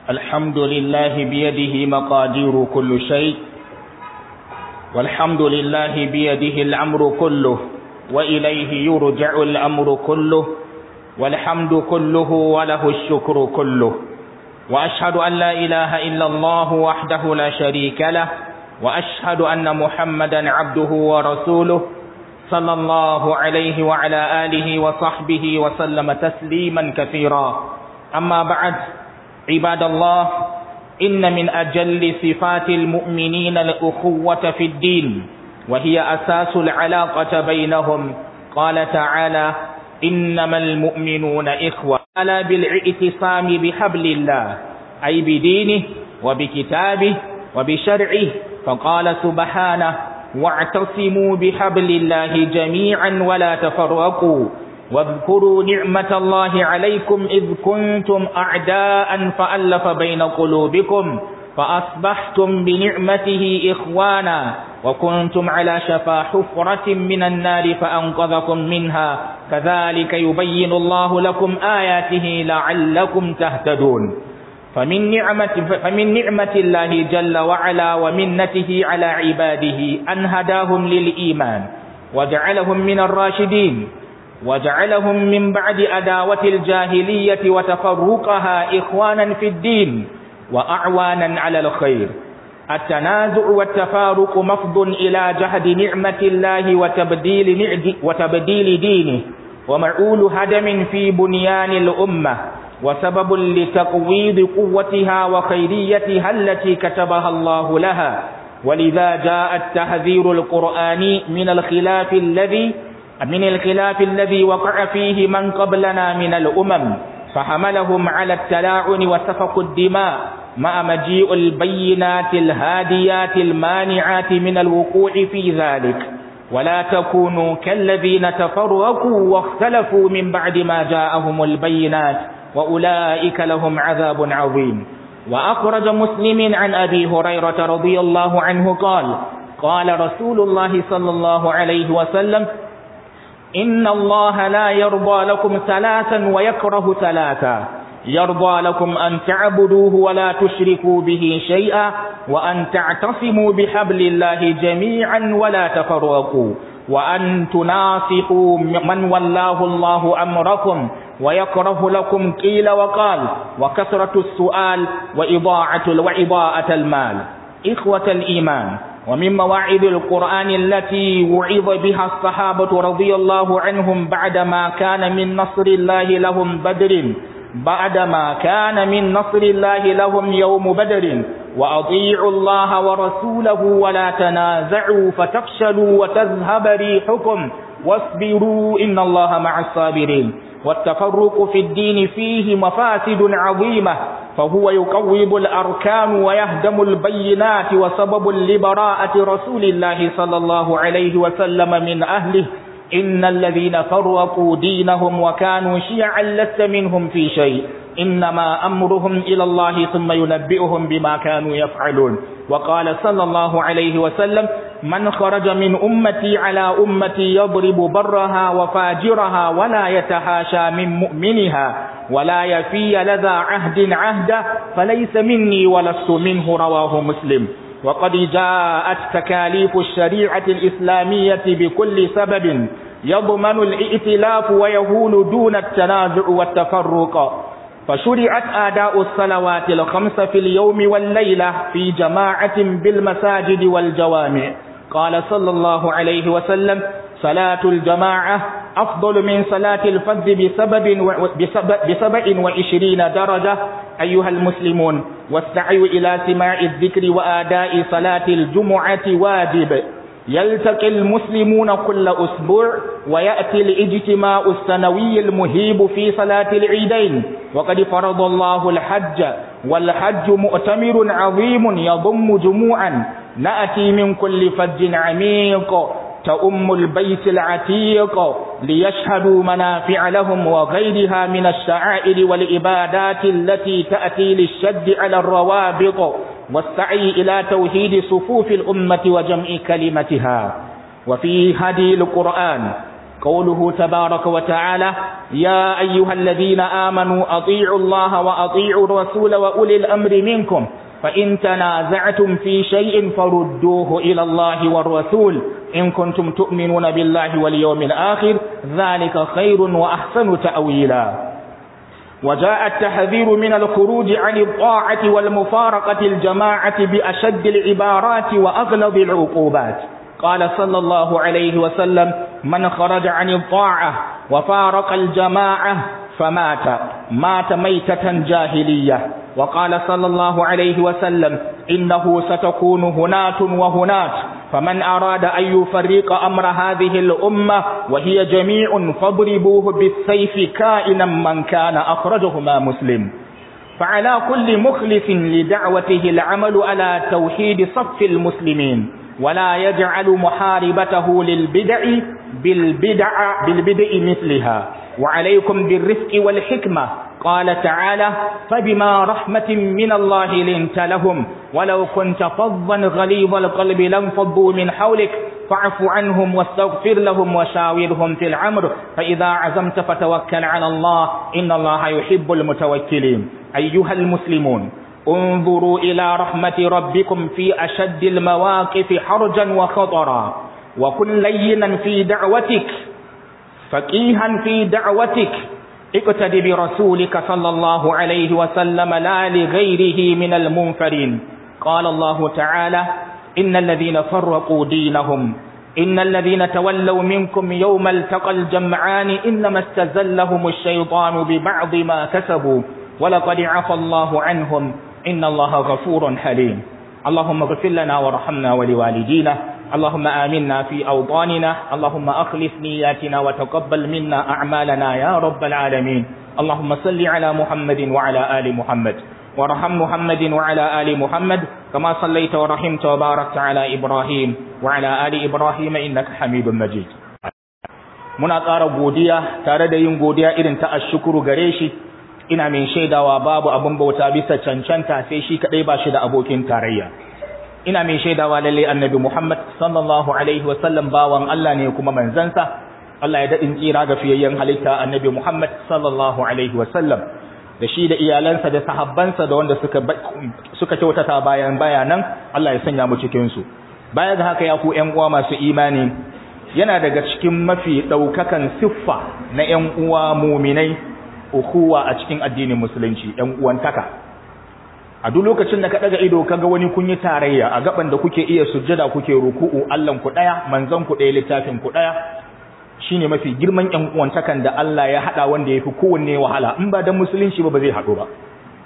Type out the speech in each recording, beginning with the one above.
الحمد لله بيده مقادير كل شيء والحمد لله بيده الأمر كله وإليه يرجع الأمر كله والحمد كله وله الشكر كله وأشهد أن لا إله إلا الله وحده لا شريك له وأشهد أن محمدا عبده ورسوله صلى الله عليه وعلى آله وصحبه وسلم تسليما كثيرا أما بعد عباد الله إن من أجل صفات المؤمنين الأخوة في الدين وهي أساس العلاقة بينهم قال تعالى إنما المؤمنون إخوة ألا بالاعتصام بحبل الله أي بدينه وبكتابه وبشرعه فقال سبحانه واعتصموا بحبل الله جميعا ولا تفرقوا واذكروا نعمة الله عليكم إذ كنتم أعداء فألف بين قلوبكم فأصبحتم بنعمته إخوانا وكنتم على شفا حفرة من النار فأنقذكم منها كذلك يبين الله لكم آياته لعلكم تهتدون فمن نعمة, فمن نعمة الله جل وعلا ومنته على عباده أن هداهم للإيمان وجعلهم من الراشدين وجعلهم من بعد أداوة الجاهلية وتفرقها إخوانا في الدين وأعوانا على الخير التنازع والتفارق مفض إلى جهد نعمة الله وتبديل, وتبديل دينه ومعول هدم في بنيان الأمة وسبب لتقويض قوتها وخيريتها التي كتبها الله لها ولذا جاء التحذير القرآني من الخلاف الذي من الخلاف الذي وقع فيه من قبلنا من الأمم فحملهم على التلاعن وسفك الدماء مع مجيء البينات الهاديات المانعات من الوقوع في ذلك ولا تكونوا كالذين تفرقوا واختلفوا من بعد ما جاءهم البينات وأولئك لهم عذاب عظيم وأخرج مسلم عن أبي هريرة رضي الله عنه قال قال رسول الله صلى الله عليه وسلم إن الله لا يرضى لكم ثلاثا ويكره ثلاثا يرضى لكم أن تعبدوه ولا تشركوا به شيئا وأن تعتصموا بحبل الله جميعا ولا تفرقوا وأن تناصحوا من ولاه الله أمركم ويكره لكم قيل وقال وكثرة السؤال وإضاعة وإضاءة المال إخوة الإيمان ومن مواعظ القرآن التي وعظ بها الصحابة رضي الله عنهم بعدما كان من نصر الله لهم بدر بعدما كان من نصر الله لهم يوم بدر وأطيعوا الله ورسوله ولا تنازعوا فتفشلوا وتذهب ريحكم واصبروا إن الله مع الصابرين والتفرق في الدين فيه مفاسد عظيمة فهو يقوض الأركان ويهدم البينات وسبب لبراءة رسول الله صلى الله عليه وسلم من أهله إن الذين فرقوا دينهم وكانوا شيعا لست منهم في شيء إنما أمرهم إلى الله ثم ينبئهم بما كانوا يفعلون وقال صلى الله عليه وسلم من خرج من أمتي على أمتي يضرب برها وفاجرها ولا يتحاشى من مؤمنها ولا يفي لذا عهد عهده فليس مني ولست منه رواه مسلم وقد جاءت تكاليف الشريعة الإسلامية بكل سبب يضمن الائتلاف ويهول دون التنازع والتفرق فشرعت آداء الصلوات الخمس في اليوم والليلة في جماعة بالمساجد والجوامع قال صلى الله عليه وسلم صلاة الجماعة أفضل من صلاة الفذ بسبب بسبع وعشرين درجة أيها المسلمون والسعي إلى سماع الذكر وآداء صلاة الجمعة واجب يلتقي المسلمون كل أسبوع ويأتي الاجتماع السنوي المهيب في صلاة العيدين وقد فرض الله الحج والحج مؤتمر عظيم يضم جموعا نأتي من كل فج عميق تأم البيت العتيق ليشهدوا منافع لهم وغيرها من الشعائر والعبادات التي تأتي للشد على الروابط والسعي إلى توحيد صفوف الأمة وجمع كلمتها وفي هدي القرآن قوله تبارك وتعالى يا أيها الذين آمنوا أطيعوا الله وأطيعوا الرسول وأولي الأمر منكم فإن تنازعتم في شيء فردوه إلى الله والرسول إن كنتم تؤمنون بالله واليوم الآخر ذلك خير وأحسن تأويلا وجاء التحذير من الخروج عن الطاعة والمفارقة الجماعة بأشد العبارات وأغلظ العقوبات قال صلى الله عليه وسلم من خرج عن الطاعة وفارق الجماعة فمات مات ميتة جاهلية وقال صلى الله عليه وسلم إنه ستكون هنات وهنات فمن أراد أن يفرق أمر هذه الأمة وهي جميع فاضربوه بالسيف كائنا من كان أخرجهما مسلم فعلى كل مخلص لدعوته العمل على توحيد صف المسلمين ولا يجعل محاربته للبدع بالبدع بالبدع مثلها وعليكم بالرفق والحكمة قال تعالى فبما رحمة من الله لنت لهم ولو كنت فظا غليظ القلب لانفضوا من حولك فاعف عنهم واستغفر لهم وشاورهم في العمر فإذا عزمت فتوكل على الله إن الله يحب المتوكلين أيها المسلمون انظروا إلى رحمة ربكم في أشد المواقف حرجا وخطرا وكن لينا في دعوتك فقيها في دعوتك اقتد برسولك صلى الله عليه وسلم لا لغيره من المنفرين قال الله تعالى إن الذين فرقوا دينهم إن الذين تولوا منكم يوم التقى الجمعان إنما استزلهم الشيطان ببعض ما كسبوا ولقد عفى الله عنهم إن الله غفور حليم اللهم اغفر لنا وارحمنا ولوالدينا اللهم آمنا في أوطاننا اللهم أخلص نياتنا وتقبل منا أعمالنا يا رب العالمين اللهم صل على محمد وعلى آل محمد وارحم محمد وعلى آل محمد كما صليت ورحمت وباركت على إبراهيم وعلى آل إبراهيم إنك حميد مجيد muna ƙara godiya tare da yin godiya irin ta ashukuru gare shi ina mai shaidawa babu abin bauta bisa cancanta sai shi kadai ba shi da abokin tarayya ina mai shaidawa lalle annabi Muhammad sallallahu alaihi wasallam bawan Allah ne kuma manzansa Allah ya dadin tsira ga fiyayyen halitta annabi Muhammad sallallahu alaihi wasallam da shi da iyalansa da sahabbansa da wanda suka suka kyautata bayan bayanan Allah ya sanya mu cikin su baya ga haka ya ku ƴan uwa masu imani yana daga cikin mafi daukakan siffa na ƴan uwa muminai ukuwa a cikin addinin musulunci ƴan uwantaka a duk lokacin da ka daga ido kaga wani kun yi tarayya a gaban da kuke iya sujjada kuke ruku'u Allahn ku daya manzon ku daya littafin ku daya shine mafi girman ƴan uwantakan da Allah ya hada wanda yafi kowanne wahala in ba dan musulunci ba ba zai hado ba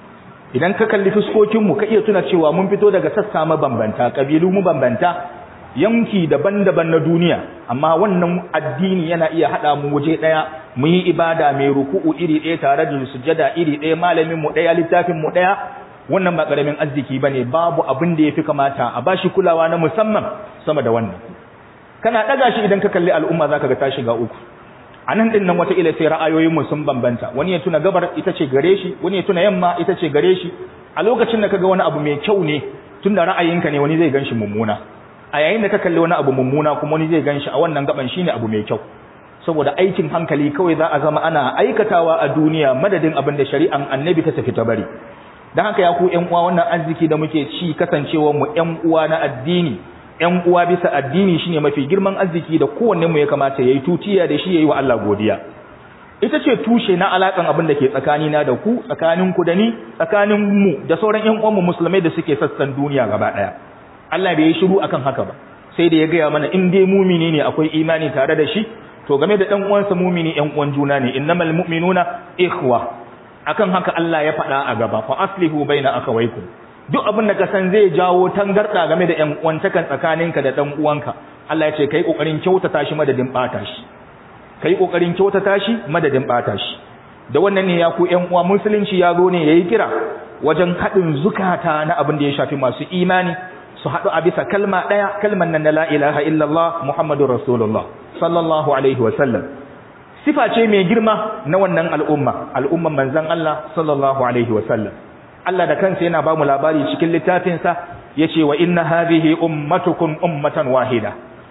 idan ka kalli fuskokin mu ka iya tuna cewa mun fito daga sassa mabambanta kabilu mu bambanta yanki daban-daban na duniya amma wannan addini yana iya hada mu waje daya mu yi ibada mai ruku'u iri ɗaya tare da sujjada iri ɗaya malamin mu ɗaya littafin mu ɗaya wannan ba karamin arziki bane babu abin da yafi kamata a bashi kulawa na musamman sama da wannan kana daga shi idan ka kalli al'umma zaka ga ta shiga uku anan din nan wata ila sai ra'ayoyin mu sun bambanta wani ya tuna gabar ita ce gare shi wani ya tuna yamma ita ce gare shi a lokacin da kaga wani abu mai kyau ne tunda ra'ayinka ne wani zai ganshi mummuna a yayin da ka kalli wani abu mummuna kuma wani zai ganshi a wannan gaban shine abu mai kyau saboda aikin hankali kawai za a zama ana aikatawa a duniya madadin abin da shari'an annabi ta tafi ta bari don haka ya ku ƴan uwa wannan arziki da muke ci kasancewar mu ƴan uwa na addini ƴan uwa bisa addini shine mafi girman arziki da kowanne mu ya kamata yayi tutiya da shi yayi wa Allah godiya ita ce tushe na alakan abin da ke tsakani na da ku tsakanin ku da ni tsakanin mu da sauran ƴan uwan mu musulmai da suke sassan duniya gaba daya Allah bai yi shiru akan haka ba sai da ya gaya mana in dai mumini ne akwai imani tare da shi to game da ɗan uwansa mumini ƴan uwan juna ne innamal mu'minuna ikhwa akan haka Allah ya faɗa a gaba fa aslihu baina akawaykum duk abin da ka san zai jawo tangarda game da ƴan uwantakan tsakaninka da ɗan uwanka Allah ya ce kai kokarin kyautata shi madadin bata shi kai kokarin kyautata shi madadin bata shi da wannan ne ya ku ƴan uwa musulunci ya zo ne yayi kira wajen haɗin zukata na abin da ya shafi masu imani su haɗu a bisa kalma ɗaya kalman nan na la ilaha illallah muhammadur rasulullah sallallahu alaihi wa sallam sifa ce mai girma na wannan al'umma al'umman manzon Allah sallallahu alaihi wa sallam Allah da kansa yana ba mu labari cikin littafinsa yace wa inna hadhihi ummatukum ummatan wahida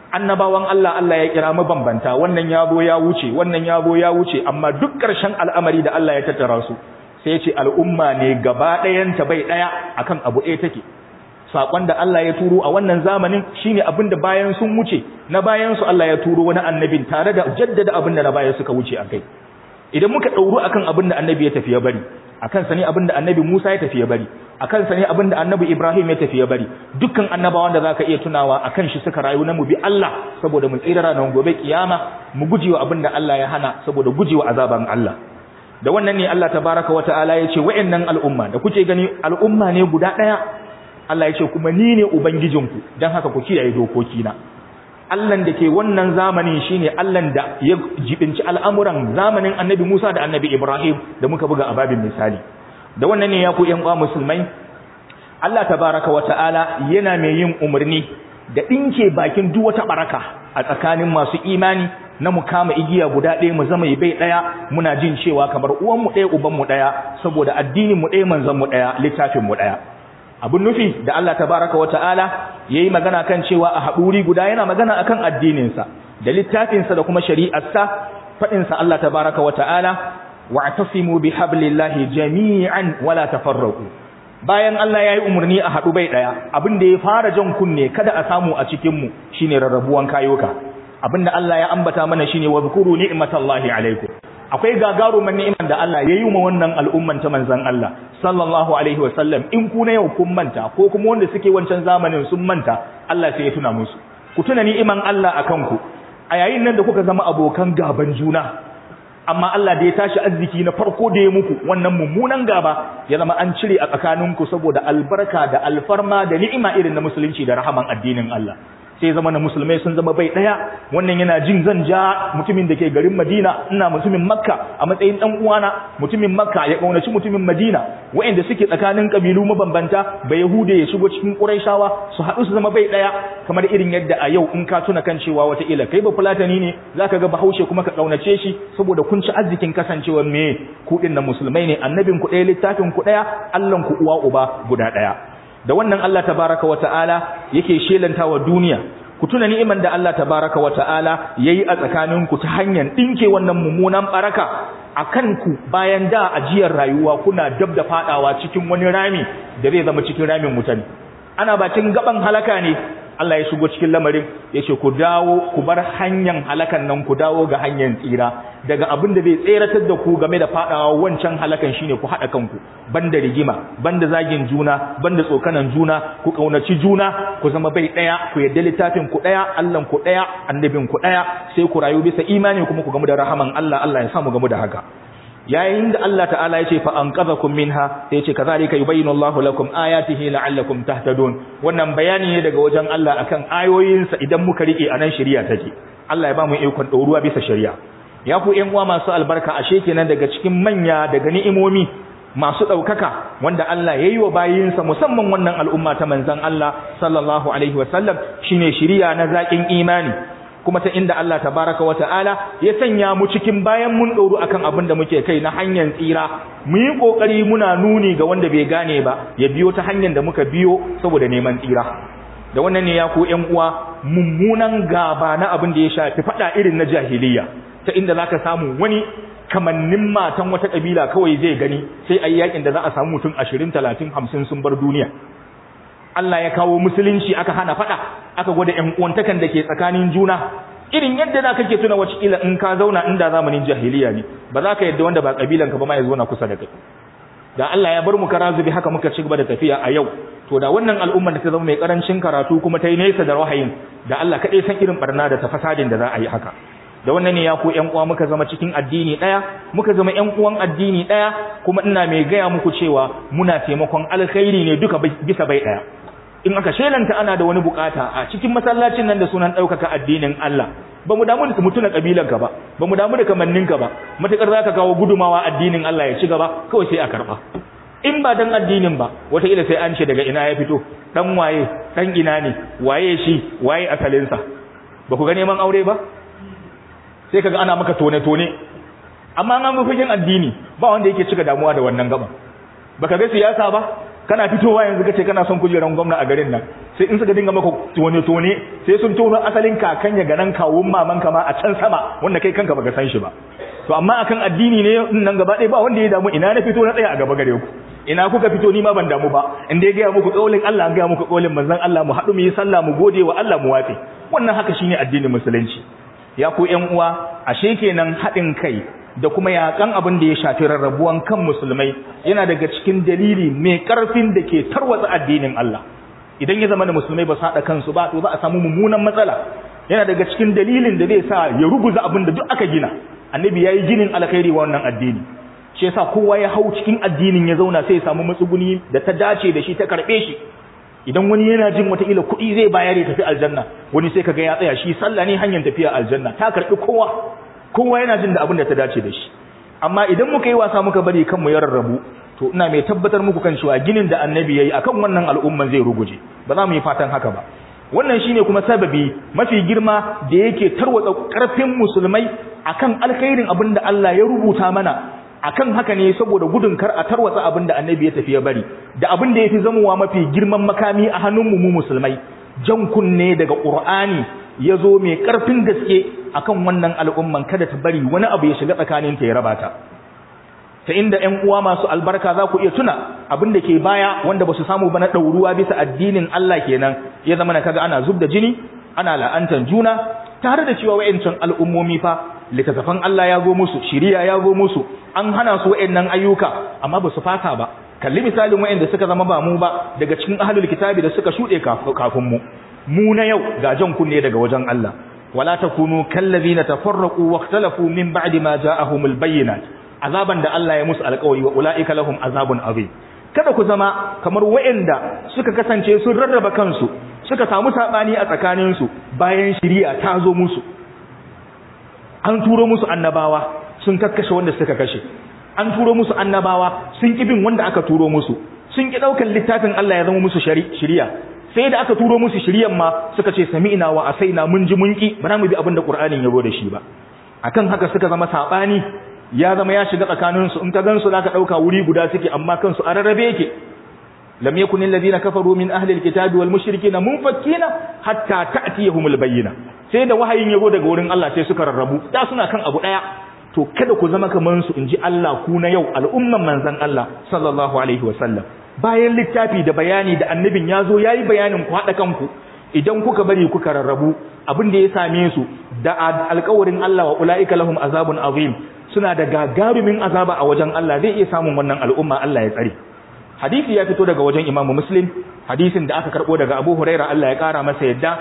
annabawan Allah Allah ya kira mabambanta wannan ya zo ya wuce wannan ya zo ya wuce amma duk ƙarshen al'amari da Allah ya tattara su sai ya ce al'umma ne gaba ɗayanta bai ɗaya akan abu ɗaya take saƙon da Allah ya turo a wannan zamanin shine abin da bayan sun wuce na bayan su Allah ya turo wani annabin tare da jaddada abin da na bayan suka wuce a kai idan muka ɗauru akan abin da annabi ya tafi ya bari akan sa ne abin da annabi Musa ya tafi ya bari akan sa ne abin da annabi Ibrahim ya tafi ya bari dukkan annabawan da zaka iya tunawa akan shi suka rayu na mu bi Allah saboda mu tsira ranar gobe kiyama mu gujewa abin da Allah ya hana saboda gujewa azaban Allah da wannan ne Allah tabaraka wa ta'ala ya ce wa'annan al'umma da kuke gani al'umma ne guda ɗaya Allah ya ce kuma ni ne ubangijinku dan haka ku kiyaye dokokina Allahn da ke wannan zamanin shine Allahn da ya jibinci al'amuran zamanin Annabi Musa da Annabi Ibrahim da muka buga a babin misali da wannan ne ya ku ƴan uwa musulmai Allah tabaraka wa ta'ala yana mai yin umarni da dinke bakin duk wata baraka a tsakanin masu imani na mu kama igiya guda ɗaya mu zama bai ɗaya muna jin cewa kamar uwan mu ɗaya uban mu ɗaya saboda addinin mu ɗaya manzon mu ɗaya littafin mu ɗaya abun nufi da Allah tabaraka wa ta'ala yayi magana kan cewa a haɗuri guda yana magana akan addininsa da littafinsa da kuma shari'arsa faɗinsa Allah tabaraka wa ta'ala wa'tasimu bihablillahi jami'an wala tafarraqu bayan Allah yayi umarni a haɗu bai ɗaya abin da ya fara jan kunne kada a samu a cikin mu shine rarrabuwan kayoka abinda Allah ya ambata mana shine wa zkuru ni'matallahi alaikum akwai gagarumin ni'imar da Allah ya yi wa wannan al'umman ta manzan Allah sallallahu alaihi wasallam in ku na yau kun manta ko kuma wanda suke wancan zamanin sun manta Allah sai ya tuna musu ku tuna ni'iman Allah akan ku a yayin nan da kuka zama abokan gaban juna amma Allah da ya tashi arziki na farko da ya muku wannan mummunan gaba ya zama an cire a tsakaninku saboda albarka da alfarma da ni'ima irin na musulunci da rahaman addinin Allah sai zama na musulmai sun zama bai daya wannan yana jin zan ja mutumin da ke garin Madina ina mutumin Makka a matsayin dan uwana mutumin Makka ya kaunaci mutumin Madina waɗanda suke tsakanin kabilu mabambanta ba Yahude ya shigo cikin Qurayshawa su haɗu su zama bai daya kamar irin yadda a yau in ka tuna kan cewa wata ila kai ba fulatani ne zaka ga Bahaushe kuma ka kaunace shi saboda kun ci arzikin kasancewar me ku din na musulmai ne annabin ku ɗaya littafin ku ɗaya Allahn ku uwa uba guda ɗaya da wannan Allah tabaraka wa ta'ala yake shelanta wa duniya ku tuna ni'iman da Allah tabaraka wa ta'ala yayi a tsakaninku ta hanyar dinke wannan mummunan baraka akan ku bayan da ajiyar rayuwa kuna dab da fadawa cikin wani rami da zai zama cikin ramin mutane ana bakin gaban halaka ne Allah ya shigo cikin lamarin ya ce ku dawo ku bar hanyar halakan nan ku dawo ga hanyar tsira daga abin da zai tseratar da ku game da fadawa wancan halakan shine ku haɗa kanku banda rigima banda zagin juna banda tsokanan juna ku kaunaci juna ku zama bai ɗaya ku yadda littafin ku ɗaya Allah ku ɗaya annabin ku ɗaya sai ku rayu bisa imani kuma ku gamu da rahaman Allah Allah ya samu gamu da haka yayin da Allah ta'ala ya ce fa anqadhakum minha sai ya ce kazalika yubayyinu Allahu lakum ayatihi la'allakum tahtadun wannan bayani ne daga wajen Allah akan ayoyinsa idan muka rike anan shari'a take Allah ya ba mu ikon dauruwa bisa shari'a ya ku ƴan uwa masu albarka ashe kenan daga cikin manya daga ni'imomi masu ɗaukaka wanda Allah ya yi wa bayinsa musamman wannan al'umma ta manzan Allah sallallahu alaihi wasallam shine shari'a na zaƙin imani kuma ta inda Allah tabaraka wa ta'ala ya sanya mu cikin bayan mun ɗoru akan abin da muke kai na hanyar tsira mu yi ƙoƙari muna nuni ga wanda bai gane ba ya biyo ta hanyar da muka biyo saboda neman tsira da wannan ne ya ku ƴan uwa mummunan gaba na abin da ya shafi faɗa irin na jahiliya ta inda zaka samu wani kamannin matan wata kabila kawai zai gani sai ayi yakin da za a samu mutum 20 30 50 sun bar duniya Allah ya kawo musulunci aka hana fada aka gwada ƴan uwantakan da ke tsakanin juna irin yadda za kake tuna wace ila in ka zauna inda zamanin jahiliya ne ba za ka yadda wanda ba kabilan ka ba ma ya zauna kusa da kai da Allah ya bar mu kara zubi haka muka ci gaba da tafiya a yau to da wannan al'ummar da ta zama mai karancin karatu kuma ta yi nesa da wahayin da Allah kaɗai san irin barna da ta fasadin da za a yi haka da wannan ne ya ku ƴan uwa muka zama cikin addini ɗaya muka zama ƴan uwan addini ɗaya kuma ina mai gaya muku cewa muna taimakon alkhairi ne duka bisa bai ɗaya in aka shelanta ana da wani bukata a cikin masallacin nan da sunan ɗaukaka addinin Allah ba mu damu da mutuna kabilanka ba ba mu damu da kamanninka ba matakar zaka kawo gudumawa addinin Allah ya ci gaba kawai sai a karba in ba dan addinin ba wataƙila sai an ce daga ina ya fito dan waye dan ina ne waye shi waye asalinsa ba ku ga neman aure ba sai kaga ana maka tone tone amma an ga fagen addini ba wanda yake cika damuwa da wannan gaba baka ga siyasa ba kana fitowa yanzu kace kana son kujeran gwamna a garin nan sai in suka dinga maka tone tone sai sun tono asalin kakan ya ganan kawun maman ka ma a can sama wanda kai kanka baka san shi ba to amma akan addini ne nan gaba ɗaya ba wanda ya damu ina na fito na tsaya a gaba gare ku ina kuka fito ni ma ban damu ba in dai ga muku kaulin Allah an ga muku kaulin manzon Allah mu haɗu mu yi sallah mu gode wa Allah mu wafe wannan haka shine addinin musulunci ya ku ƴan uwa ashe kenan haɗin kai da kuma yakan abin da ya shafi rarrabuwan kan musulmai yana daga cikin dalili mai karfin da ke tarwatsa addinin Allah idan ya zama da musulmai ba su haɗa kansu ba to za a samu mummunan matsala yana daga cikin dalilin da zai sa ya ruguza abin da duk aka gina annabi yayi ginin alkhairi wa wannan addini shi yasa kowa ya hau cikin addinin ya zauna sai ya samu matsuguni da ta dace da shi ta karbe shi idan wani yana jin wata ila kuɗi zai bayar ya tafi aljanna wani sai kaga ya tsaya shi sallah ne hanyar tafiya aljanna ta karbi kowa kowa yana jin da abin da ta dace da shi amma idan muka yi wasa muka bari kanmu ya rarrabu to ina mai tabbatar muku kan cewa ginin da annabi yayi akan wannan al'umman zai ruguje ba za mu yi fatan haka ba wannan shine kuma sababi mafi girma da yake tarwatsa karfin musulmai akan alkhairin abin da Allah ya rubuta mana akan haka ne saboda gudun kar a tarwatsa abin da annabi ya tafi ya bari da abin da yafi zamowa mafi girman makami a hannun mu musulmai jan kunne daga qur'ani ya zo mai karfin gaske akan wannan al'umman kada ta bari wani abu ya shiga tsakanin ta ya raba ta ta inda ƴan uwa masu albarka za ku iya tuna abin da ke baya wanda ba su samu ba na ɗauruwa bisa addinin Allah kenan ya zama na kaga ana zub da jini ana la'antar juna tare da cewa wa'ancan al'ummomi fa littattafan Allah ya go musu shiriya ya go musu an hana su wa'annan ayyuka amma ba su fata ba kalli misalin wa'anda suka zama ba mu ba daga cikin ahlul kitabi da suka shuɗe kafin mu mu na yau ga jan kunne daga wajen Allah wala takunu kallazina tafarraqu wakhtalafu min ba'di ma ja'ahumul bayyinat azaban da Allah ya musu alƙawari wa ulaika lahum azabun azim kada ku zama kamar waɗanda suka kasance sun rarraba kansu suka samu sabani a tsakaninsu bayan shiriya ta zo musu an turo musu annabawa sun kakkashe wanda suka kashe an turo musu annabawa sun ki bin wanda aka turo musu sun ki daukan littafin Allah ya zama musu shiriya sai da aka turo musu shiriyan ma suka ce sami'na wa asaina mun ji mun ki ba mu bi abin da Qur'anin ya zo da shi ba akan haka suka zama sabani ya zama ya shiga tsakaninsu in ka gansu zaka dauka wuri guda suke amma kansu a rarrabe yake lam yakun alladhina kafaru min ahli alkitabi wal mushrikina munfakkina hatta ta'tiyahumul bayyina sai da wahayin yago daga wurin Allah sai suka rarrabu da suna kan abu daya to kada ku zama kaman su inji Allah ku na yau al'umman manzon Allah sallallahu alaihi wasallam bayan littafi da bayani da annabin yazo yayi bayanin ku hada kanku idan kuka bari kuka rarrabu abin da ya same su da alƙawarin Allah wa ulaika lahum azabun azim suna da gagarumin azaba a wajen Allah zai iya samun wannan al'umma Allah ya tsare hadisi ya fito daga wajen Imam Muslim hadisin da aka karbo daga Abu Huraira Allah ya kara masa yadda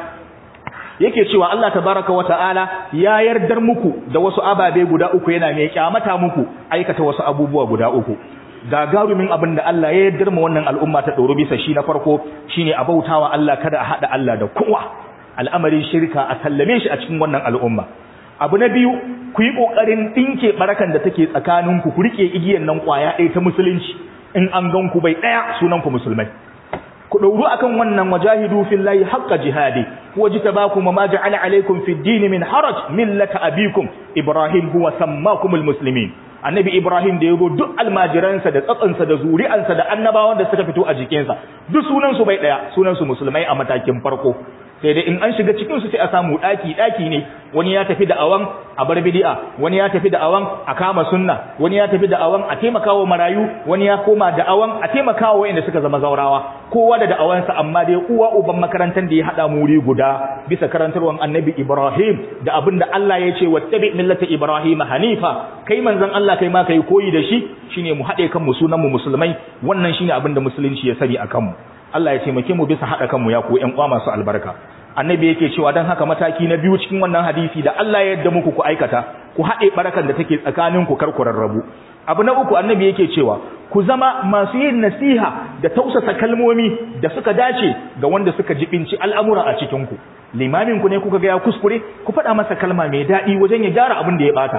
yake cewa Allah tabaraka wa ta'ala ya yardar muku da wasu ababe guda uku yana mai kyamata muku aikata wasu abubuwa guda uku gagarumin abin da Allah ya yardar mu wannan al'umma ta doro bisa shi na farko shine a bautawa Allah kada a hada Allah da kowa al'amarin shirka a sallame shi a cikin wannan al'umma abu na biyu ku yi ƙoƙarin ɗinke ɓarakan da take tsakaninku ku riƙe igiyan nan ƙwaya ɗaya ta musulunci in an gan ku bai ɗaya sunan ku musulmai ku ɗauru akan wannan wajahidu fillahi haqqa jihadi wajtabakum ma ja'ala alaykum fid din min haraj millata abikum ibrahim huwa sammakumul muslimin annabi ibrahim da yago duk almajiransa da tsatsansa da zuri'ansa da annabawan da suka fito a jikinsa duk sunan su bai ɗaya sunan su musulmai a matakin farko sai dai in an shiga cikin su sai a samu daki daki ne wani ya tafi da awan a bar bid'a wani ya tafi da awan a kama sunna wani ya tafi da awan a taimakawa marayu wani ya koma da awan a taimakawa wanda suka zama zaurawa kowa da da'awan sa amma dai uwa uban makarantar da ya hada muri guda bisa karantarwan annabi Ibrahim da abinda Allah ya ce wattabi millata Ibrahim hanifa kai manzon Allah kai ma kai koyi da shi shine mu hade kan mu sunan mu musulmai wannan shine abinda musulunci ya sani akan mu Allah ya taimake mu bisa haɗa kanmu ya ku ƴan uwa masu albarka annabi yake cewa dan haka mataki na biyu cikin wannan hadisi da Allah ya yarda muku ku aikata ku haɗe barakan da take tsakanin ku kar ku rarrabu abu na uku annabi yake cewa ku zama masu yin nasiha da tausasa kalmomi da suka dace ga wanda suka jibinci al'amura a cikin ku limamin ku ne kuka ga ya kuskure ku faɗa masa kalma mai daɗi wajen ya gyara abin da ya bata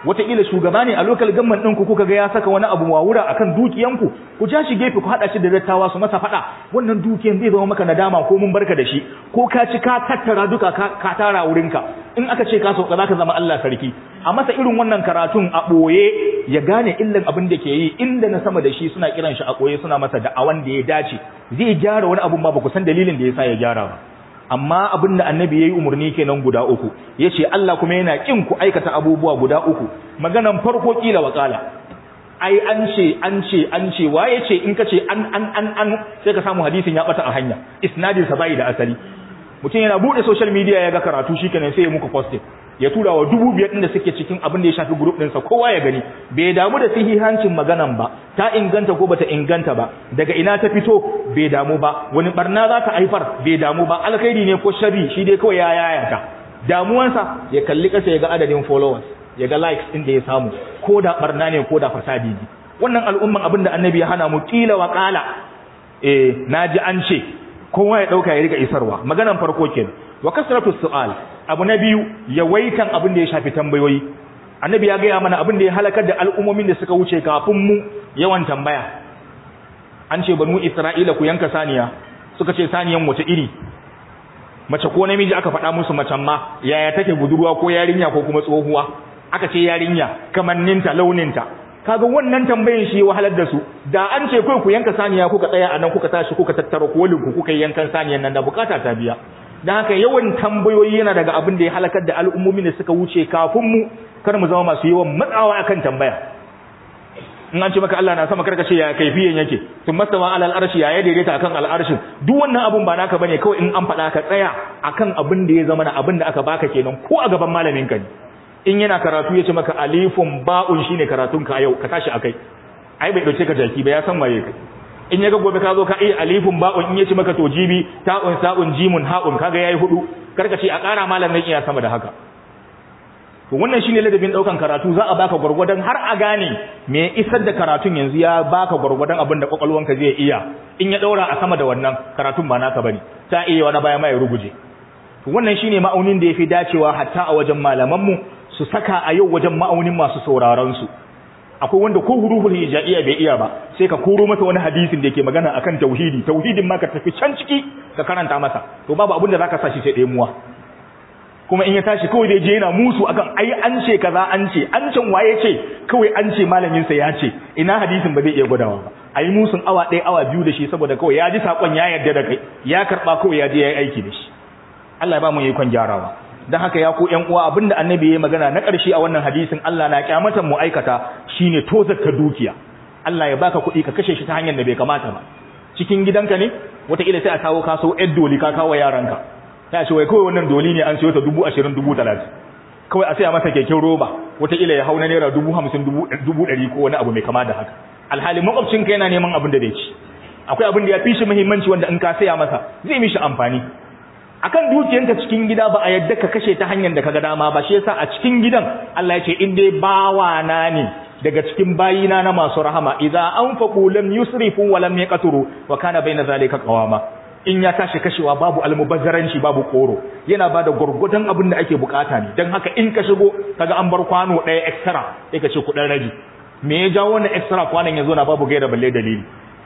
wataƙila shugaba ne a lokal gamman ɗinku kuka ga ya saka wani abu wawura akan dukiyanku ku ja shi gefe ku haɗa shi da dattawa su masa faɗa wannan dukiyan zai zama maka nadama ko mun barka da shi ko ka ci ka tattara duka ka tara wurinka in aka ce ka sauka za ka zama Allah sarki a masa irin wannan karatun a ɓoye ya gane illan abin da ke yi inda na sama da shi suna kiran shi a ɓoye suna masa da'awan da ya dace zai gyara wani abun ba ba ku san dalilin da ya sa ya gyara ba amma abin da annabi ya yi umarni kenan guda uku ya ce Allah kuma yana ƙin ku aikata abubuwa guda uku maganan farko ƙila wa ƙala ai an ce an ce an ce waye ce in ka ce an an an an sai ka samu hadisin ya bata a hanya isnadin sa bai da asali mutum yana bude social media ya ga karatu shikenan sai ya muku posting ya tura wa dubu biyar ɗin da suke cikin abin da ya shafi group ɗinsa kowa ya gani bai damu da sahihancin maganan ba ta inganta ko bata inganta ba daga ina ta fito bai damu ba wani barna za ta haifar bai damu ba alkhairi ne ko sharri shi dai kawai ya yayata damuwansa ya kalli ƙasa ya ga adadin followers ya ga likes ɗin da ya samu ko da barna ne ko da fasadi ne wannan al'umman abin da annabi ya hana mu kila wa kala eh naji an ce kowa ya dauka ya riga isarwa maganan farko kenan wa kasratu su'al abu na biyu yawaitan abin da ya shafi tambayoyi annabi ya gaya mana abin da ya halakar da al'ummomin da suka wuce kafin mu yawan tambaya an ce banu isra'ila ku yanka saniya suka ce saniyan wace iri mace ko namiji aka faɗa musu macen ma yaya take budurwa ko yarinya ko kuma tsohuwa aka ce yarinya kamanninta launinta kaga wannan tambayin shi wahalar da su da an ce kai ku yanka saniya kuka tsaya anan kuka tashi kuka tattara kolin ku kuka yankan saniyan nan da bukata ta biya dan haka yawan tambayoyi yana daga abin da ya halakar da al'ummomin da suka wuce kafin mu kar mu zama masu yawan matsawa akan tambaya in an ce maka Allah na sama karka ce ya kaifiyan yake sun mastawa alal arshi ya daidaita akan al'arshin duk wannan abun ba naka bane kawai in an faɗa ka tsaya akan abin da ya zama na abin da aka baka kenan ko a gaban malamin ka ne in yana karatu ya ce maka alifun ba'un shine karatun ka yau ka tashi akai ai bai dauke ka jaki ba ya san waye kai in ya ga gobe ka zo ka iya alifun ba'un in ya ce maka to jibi ta'un sa'un jimun ha'un kaga yayi hudu karka ce a ƙara malamin iya sama da haka to wannan shine ladabin daukan karatu za a baka gurgurdan har a gane me isar da karatun yanzu ya baka gurgurdan abin da kwakwalwanka zai iya in ya daura a sama da wannan karatun ba naka bane ta iya wani baya mai ruguje to wannan shine ma'aunin da yafi dacewa hatta a wajen malaman mu su saka a yau wajen ma'aunin masu sauraron su akwai wanda ko huruful hijaiya bai iya ba sai ka koro masa wani hadisin da yake magana akan tauhidi tauhidin ma ka tafi can ciki ka karanta masa to babu abin da zaka sa shi sai ɗemuwa kuma in ya tashi kawai dai je yana musu akan ai an ce kaza an ce an can waye ce kawai an ce malamin sa ya ce ina hadisin ba zai iya gwadawa ba ai musun awa ɗaya awa biyu da shi saboda kawai ya ji sakon ya yarda da kai ya karba kawai ya je ya yi aiki da shi Allah ya ba mu yi kon gyarawa dan haka ya ku ƴan uwa abinda annabi ya magana na ƙarshe a wannan hadisin Allah na kyamatan mu aikata shine tozarta dukiya Allah ya baka kuɗi ka kashe shi ta hanyar da bai kamata ba cikin gidanka ne wataƙila sai a kawo kaso ƴar doli ka kawo yaranka ta ce wai kawai wannan doli ne an siyo ta dubu ashirin dubu talatin kawai a saya masa keken roba wataƙila ya hau na naira dubu hamsin dubu ɗari ko wani abu mai kama da haka alhali makwabcinka yana neman abin da zai ci akwai abin da ya fi shi muhimmanci wanda in ka saya masa zai mishi amfani akan dukiyanka cikin gida ba a yadda ka kashe ta hanyar da kaga dama ba shi yasa a cikin gidan Allah ya ce in dai bawana ne daga cikin bayina na masu rahama idza anfaqu lam yusrifu wa lam yaqturu wa kana baina zalika qawama in ya tashi kashewa babu almubazzaranci babu koro yana bada gurgudan abin da ake bukata ne dan haka in ka shigo kaga an bar kwano ɗaya extra sai ka ce kudin rabi me ya jawo wannan extra kwanan yazo na babu gaira balle dalili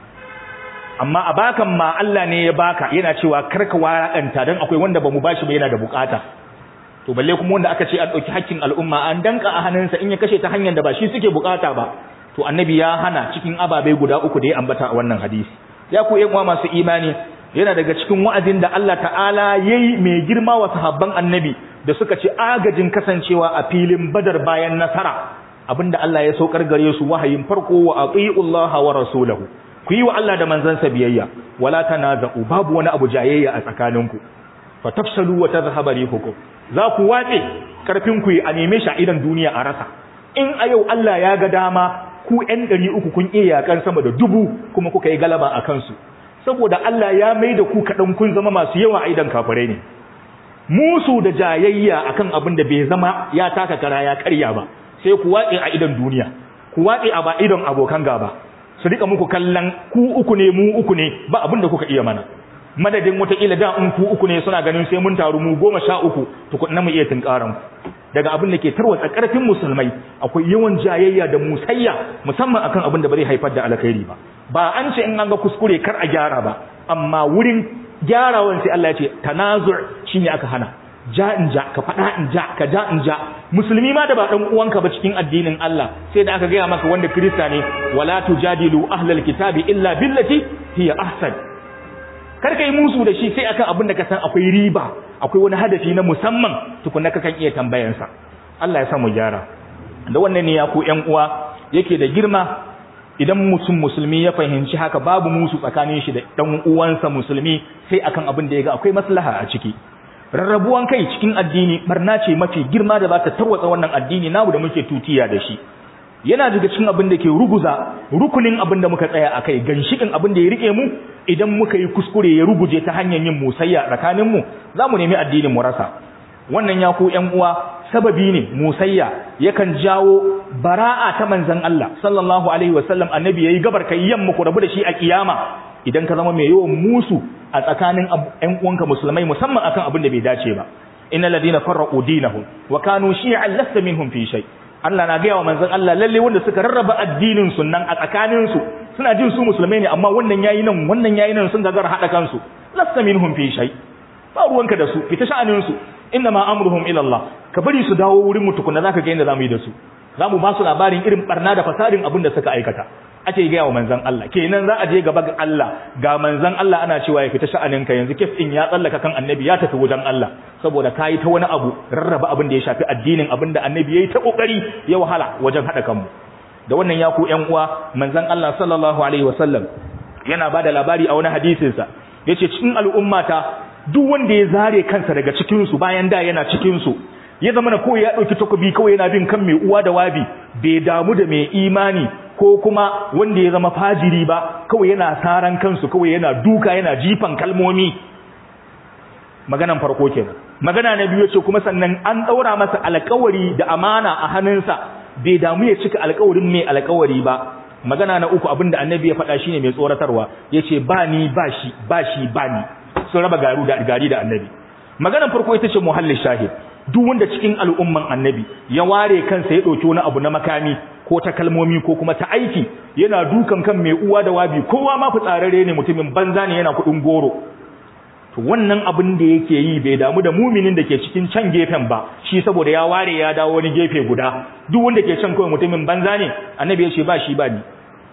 amma a bakan ma Allah ne ya baka yana cewa karka warakanta dan akwai wanda bamu bashi ba yana da bukata to balle kuma wanda aka ce an dauki hakkin al'umma an danka a hannunsa in ya kashe ta hanyar da ba shi suke bukata ba to annabi ya hana cikin ababai guda uku da ya ambata a wannan hadisi ya ku yan uwa masu imani yana daga cikin wa'azin da Allah ta'ala yayi mai girma wa sahabban annabi da suka ci agajin kasancewa a filin badar bayan nasara abinda Allah ya saukar gare su wahayin farko wa atiullaha wa rasulahu ku yi wa Allah da manzansa biyayya wala tanaza'u babu wani abu jayayya a tsakaninku fatafsalu wa tadhhabu rihukum za ku watse karfin ku a neme shi a idan duniya a rasa in a yau Allah ya ga dama ku ɗan ɗari uku kun iya yakan sama da dubu kuma kuka yi galaba a kansu saboda Allah ya mai da ku kaɗan kun zama masu yawa a idan kafirai ne musu da jayayya akan abin da bai zama ya taka kara ya karya ba sai ku watse a idan duniya ku watse a ba idan abokan gaba su rika muku kallon ku uku ne mu uku ne ba abin da kuka iya mana madadin wataƙila da in ku uku ne suna ganin sai mun taru mu goma sha uku tukunna mu iya tunkaran ku daga abin da ke tarwatsa karfin musulmai akwai yawan jayayya da musayya musamman akan abin da ba zai haifar da alkhairi ba ba an ce in an ga kuskure kar a gyara ba amma wurin gyarawan sai Allah ya ce tanazu' shine aka hana ja in ja ka faɗa in ja ka ja in ja musulmi ma da ba ɗan uwanka ba cikin addinin Allah sai da aka gaya maka wanda kirista ne wala tujadilu ahlal kitabi illa billati hiya ahsan kar ka yi musu da shi sai akan abin da ka san akwai riba akwai wani hadafi na musamman tukunna ka kan iya tambayansa Allah ya sa mu gyara da wannan ne ya ku ƴan uwa yake da girma idan mutum musulmi ya fahimci haka babu musu tsakanin shi da ɗan uwansa musulmi sai akan abin da ya ga akwai maslaha a ciki rarrabuwan kai cikin addini barna ce mafi girma da za ta tarwatsa wannan addini namu da muke tutiya da shi yana daga cikin abin da ke ruguza rukunin abin da muka tsaya akai ganshikin abin da ya rike mu idan muka yi kuskure ya ruguje ta hanyar yin musayya tsakanin mu zamu nemi addinin mu rasa wannan ya ku ƴan uwa sababi ne musayya yakan jawo bara'a ta manzon Allah sallallahu alaihi wasallam annabi yayi gabar kai yamma ku rabu da shi a kiyama idan ka zama mai yawan musu a tsakanin ƴan uwanka musulmai musamman akan abin da bai dace ba innal ladina farraqu dinahum wa kanu shi'an lasta minhum fi shay Allah na gaya wa manzon Allah lalle wanda suka rarraba addinin su nan a tsakanin su suna jin su musulmai ne amma wannan yayi nan wannan yayi nan sun gagara hada kansu lasta minhum fi shay ba ruwanka da su fita sha'anin su ma amruhum ila Allah ka bari su dawo wurin mu tukunna zaka ga inda zamu yi da su zamu ba su labarin irin barna da fasadin abin da suka aikata ake gaya wa manzan Allah kenan za a je gaba ga Allah ga manzan Allah ana cewa ya fita sha'anin ka yanzu kes din ya tsallaka kan annabi ya tafi wajen Allah saboda kai ta wani abu rarraba abin da ya shafi addinin abin da annabi yayi ta kokari ya wahala wajen hada kanmu da wannan ya ku ƴan uwa manzan Allah sallallahu alaihi wasallam yana bada labari a wani hadisin sa yace cikin al'ummata duk wanda ya zare kansa daga cikin su bayan da yana cikin su ya zama na kawai ya ɗauki takobi kawai yana bin kan mai uwa da wabi bai damu da mai imani ko kuma wanda ya zama fajiri ba kawai yana saran kansu kawai yana duka yana jifan kalmomi maganan farko kenan magana na biyu ce kuma sannan an ɗaura masa alƙawari da amana a hannunsa bai damu ya cika alƙawarin mai alƙawari ba magana na uku abinda annabi ya faɗa shine mai tsoratarwa yace ba ni ba shi ba shi ba ni sun raba garu da gari da annabi maganan farko ita ce muhallin shahid duk wanda cikin al'umman annabi ya ware kansa ya ɗauki wani abu na makami ko ta kalmomi ko kuma ta aiki yana dukan kan mai uwa da wabi kowa ma fitsararre ne mutumin banza ne yana kuɗin goro to wannan abin da yake yi bai damu da muminin da ke cikin can gefen ba shi saboda ya ware ya dawo wani gefe guda duk wanda ke can kawai mutumin banza ne annabi ya ce ba shi ba ni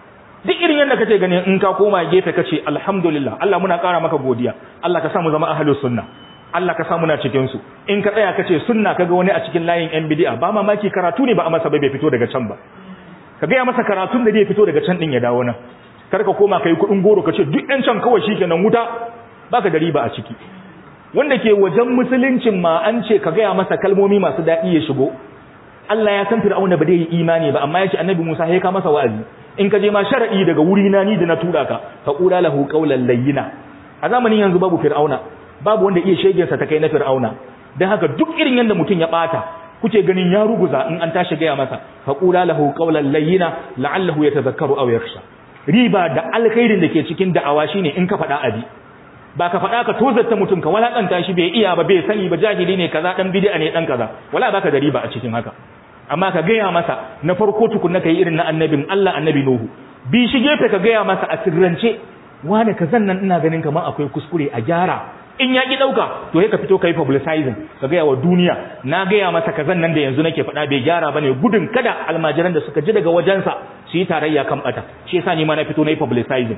duk irin yadda kace ganin in ka koma gefe kace alhamdulillah Allah muna ƙara maka godiya Allah ka sa mu zama ahlus sunna Allah ka samu na cikin su in ka tsaya kace sunna kaga wani a cikin layin yan bid'a ba mamaki karatu ne ba a masa bai fito daga can ba ka ga ya masa karatun da zai fito daga can din ya dawo nan kar ka koma kai kudin goro kace duk ɗan can kawai shikenan wuta baka da riba a ciki wanda ke wajen musuluncin ma an ce ka ga masa kalmomi masu daɗi ya shigo Allah ya san Fir'auna ba zai yi imani ba amma ya ce Annabi Musa ya ka masa wa'azi in ka je ma shar'i daga wuri na ni da na tura ka fa qula lahu qawlan layyina a zamanin yanzu babu Fir'auna babu wanda iya shegensa ta kai na fir'auna don haka duk irin yadda mutum ya bata kuke ganin ya ruguza in an tashi gaya masa faƙula lahu qawlan layyina la'allahu yatazakkaru aw yakhsha riba da alkhairin da ke cikin da'awa shine in ka faɗa abi ba ka faɗa ka tozarta mutum ka walakanta shi bai iya ba bai sani ba jahili ne kaza dan bid'a ne dan kaza wala baka da riba a cikin haka amma ka gaya masa na farko tukunna kai irin na annabin Allah annabi Nuhu bi shi gefe ka gaya masa a sirrance wane kazan nan ina ganin kamar akwai kuskure a gyara in ya ki dauka to ka fito kai publicizing ka gaya wa duniya na gaya masa kazan nan da yanzu nake faɗa bai gyara bane gudun kada almajiran da suka ji daga wajensa su yi tarayya kan bata shi yasa ni ma na fito na yi publicizing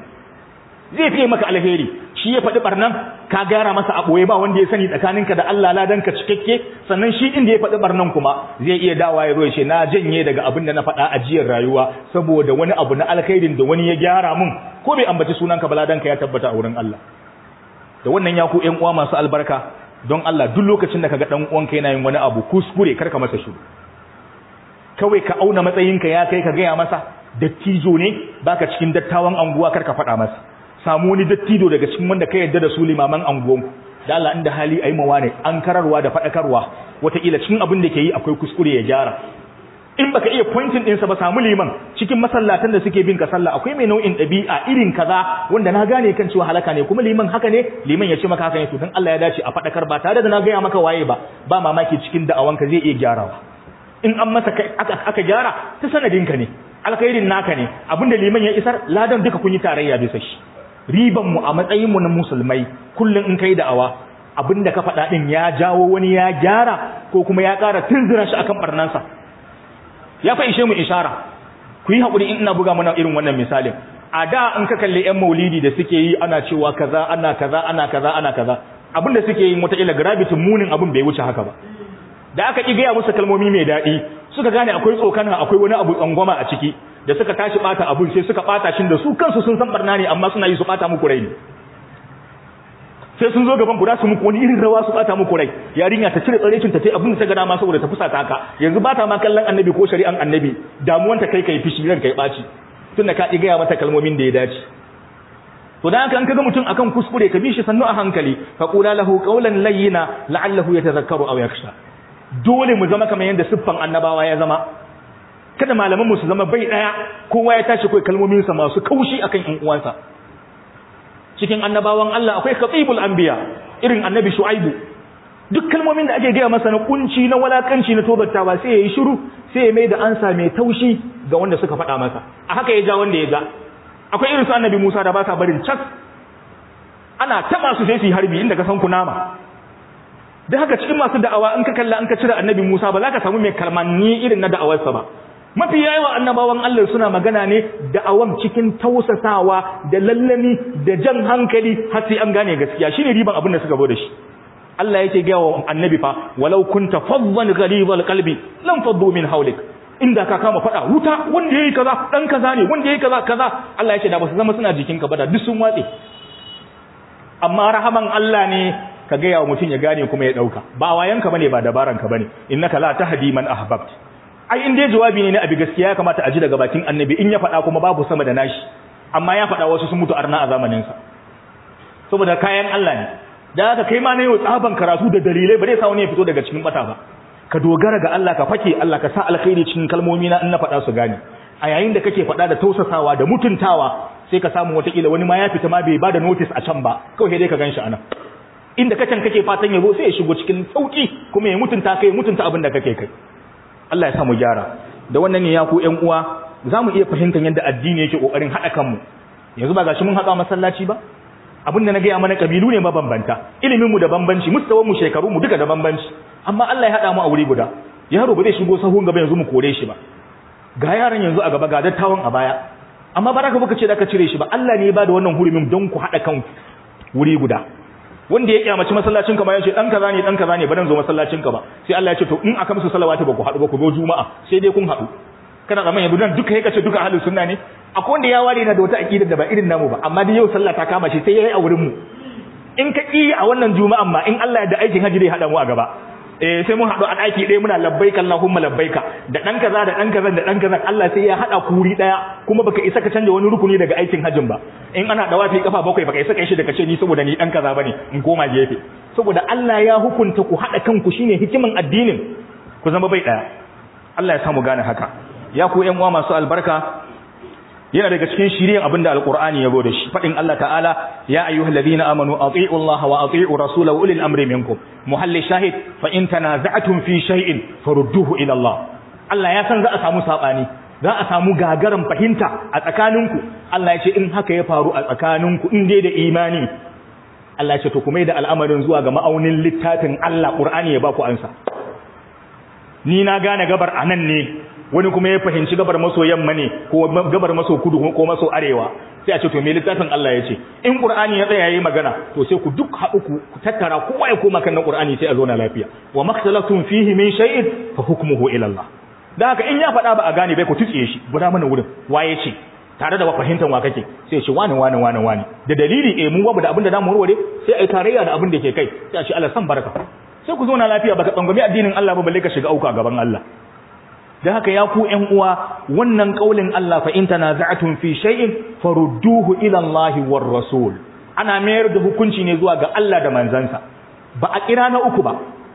zai fiye maka alheri shi ya faɗi barnan ka gyara masa a ɓoye ba wanda ya sani tsakaninka da Allah ladan ka cikakke sannan shi inda ya faɗi barnan kuma zai iya dawa ya zo ya ce na janye daga abin da na faɗa a jiyar rayuwa saboda wani abu na alkhairin da wani ya gyara mun ko bai ambaci sunanka ba ladan ka ya tabbata a wurin Allah da wannan ya ku ƴan uwa masu albarka don Allah duk lokacin da kaga dan uwanka yana yin wani abu kuskure karka masa shiru kawai ka auna matsayinka ya kai ka gaya masa dattijo ne baka cikin dattawan anguwa karka faɗa masa samu wani dattijo daga cikin wanda ka yarda da su limaman anguwanku da Allah inda hali ayi mawa ne an kararwa da faɗakarwa wataƙila cikin abin da ke yi akwai kuskure ya gyara in baka iya pointing ɗinsa ba samu liman cikin masallatan da suke bin ka sallah akwai mai nau'in ɗabi'a irin kaza wanda na gane kan cewa halaka ne kuma liman haka ne liman ya ce maka haka ne to dan Allah ya dace a faɗakar ba tare da na gaya maka waye ba ba mamaki cikin da'awanka zai iya gyarawa in an masa aka, aka gyara ta sanadinka ne alkhairin naka ne abinda liman ya isar ladan duka kun yi tarayya bisa shi riban mu a matsayin mu na musulmai kullun in kai da'awa abinda ka faɗa din ya jawo wani ya gyara ko kuma ya ƙara tunzura shi akan barnansa ya fa ishe mu ishara ku yi haƙuri in ina buga mana irin wannan misalin a da in ka kalli yan maulidi da suke yi ana cewa kaza ana kaza ana kaza ana kaza abin da suke yi wataƙila gravity munin abin bai wuce haka ba da aka ƙi gaya musu kalmomi mai daɗi suka gane akwai tsokana akwai wani abu tsangwama a ciki da suka tashi ɓata abun sai suka ɓata shi da su kansu sun san barna ne amma suna yi su ɓata muku rai ne sai sun zo gaban ku da su muku wani irin rawa su bata muku rai yarinya ta cire tsarecin ta tai abin da ta ga dama saboda ta fusata haka yanzu ba ta ma kallon annabi ko shari'an annabi damuwan ta kai kai fishi ran kai baci tunda ka gaya mata kalmomin da ya dace to dan haka an kaga mutum akan kuskure ka bi shi sannu a hankali fa qula lahu qawlan layyina la'allahu yatadhakkaru aw yakhsha dole mu zama kamar yanda siffan annabawa ya zama kada malaman mu su zama bai daya kowa ya tashi kai kalmomin sa masu kaushi akan ƴan uwansa cikin annabawan Allah akwai khatibul anbiya irin annabi shu'aibu duk kalmomin da ake gaya masa na kunci na walakanci na tobattawa sai yayi shiru sai ya mai da ansa mai taushi ga wanda suka faɗa masa a haka ya ja wanda ya ja akwai irin su annabi Musa da ba sa barin cas ana taba su sai su yi harbi inda ka san kunama da haka cikin masu da'awa in ka kalla in ka cire annabi Musa ba za ka samu mai kalmanni irin na da'awarsa ba mafi yawa annabawan Allah suna magana ne da'awan cikin tausasawa da lallami da jan hankali har sai an gane gaskiya shine riban abin da suka zo da shi Allah yake ga wa annabi fa walau kunta faddan ghalibal qalbi lam faddu min hawlik inda ka kama fada wuta wanda yayi kaza dan kaza ne wanda yayi kaza kaza Allah yake da ba su zama suna jikinka ba da duk sun watse amma rahaman Allah ne ka ga yawa mutun ya gane kuma ya dauka ba wayanka bane ba dabaranka bane innaka la tahdi man ahbabta ai in dai jawabi ne na abi gaskiya ya kamata a ji daga bakin annabi in ya faɗa kuma babu sama da nashi amma ya faɗa wasu sun mutu arna a zamanin sa saboda kayan Allah ne da haka kai ma ne yau tsaban karatu da dalilai ba zai sa wani ya fito daga cikin bata ba ka dogara ga Allah ka fake Allah ka sa alkhairi cikin kalmomi na in na faɗa su gane a yayin da kake faɗa da tausasawa da mutuntawa sai ka samu watakila wani ma ya fita ma bai bada notice a can ba kawai dai ka ganshi anan inda kacan kake fatan yabo sai ya shigo cikin sauki kuma ya mutunta kai mutunta abin da kake kai Allah ya samu gyara da wannan ne ya ku ƴan uwa za mu iya fahimtar yadda addini yake ƙoƙarin haɗa kanmu yanzu ba gashi mun haɗa masallaci ba abin da na gaya mana ƙabilu ne mabambanta iliminmu da bambanci mustawanmu shekarunmu duka da bambanci amma Allah ya haɗa mu a wuri guda yaro ba zai shigo sahun gaba yanzu mu kore shi ba ga yaran yanzu a gaba ga dattawan a baya amma ba za ka baka ce da ka cire shi ba Allah ne ya ba da wannan hurumin don ku haɗa kanku wuri guda wanda ya kyamaci masallacin ka ma yace dan kaza ne dan kaza ne ba dan zo masallacin ka ba sai Allah ya ce to in aka musu salawati ba ku haɗu ba ku zo juma'a sai dai kun haɗu kana zaman yanzu dan duka yake ce duka ahlus sunna ne akwai wanda ya ware na da wata aqida da ba irin namu ba amma dai yau sallah ta kama shi sai yayi a wurin mu in ka ki a wannan juma'an ma in Allah ya da aikin haji dai hada mu a gaba eh sai mun haɗu a ɗaki ɗaya muna labbaika Allahumma labbaika da ɗan kaza da ɗan kaza da ɗan kaza Allah sai ya haɗa kuri ɗaya kuma baka isa ka canja wani rukuni daga aikin hajjin ba in ana dawafi kafa bakwai baka isa kai shi daga ce ni saboda ni ɗan kaza bane in koma gefe saboda Allah ya hukunta ku haɗa kanku shine hikiman addinin ku zama bai ɗaya Allah ya samu gane haka ya ku ƴan uwa masu albarka yana daga cikin shiriyan abinda alqur'ani ya zo da shi fadin Allah ta'ala ya ayyuhalladhina amanu ati'u Allah wa ati'u rasulahu ulil amri minkum muhalli shahid fa in tanaza'tum fi shay'in farudduhu ila Allah Allah ya san za a samu sabani za a samu gagaran fahimta a tsakaninku Allah ya ce in haka ya faru a tsakaninku in dai da imani Allah ya ce to kuma da al'amarin zuwa ga ma'aunin littafin Allah Qur'ani ya ba ku ansa ni na gane gabar anan ne wani kuma ya fahimci gabar maso yamma ne ko gabar maso kudu ko maso arewa sai a ce to me littafin Allah ya ce in Qur'ani ya tsaya yayi magana to sai ku duk haɗu ku tattara kowa ya koma kan Qur'ani sai a zo na lafiya wa maktalaftum fihi min shay'in fa hukmuhu ila Allah dan haka in ya faɗa ba a gane bai ku tutsiye shi guda mana wurin waye ce tare da fahimtar wa kake sai ya ce wani wani wani wani da dalili eh mun babu da abin da zamu warware sai ai tarayya da abin da ke kai sai a ce Allah san baraka sai ku zo na lafiya baka tsangwami addinin Allah ba balle ka shiga auka gaban Allah da haka ya ku ƴan uwa wannan kaulin Allah fa in tanaza'tum fi shay'in farudduhu ila Allah war rasul ana mayar da hukunci ne zuwa ga Allah da manzansa ba a kira na uku ba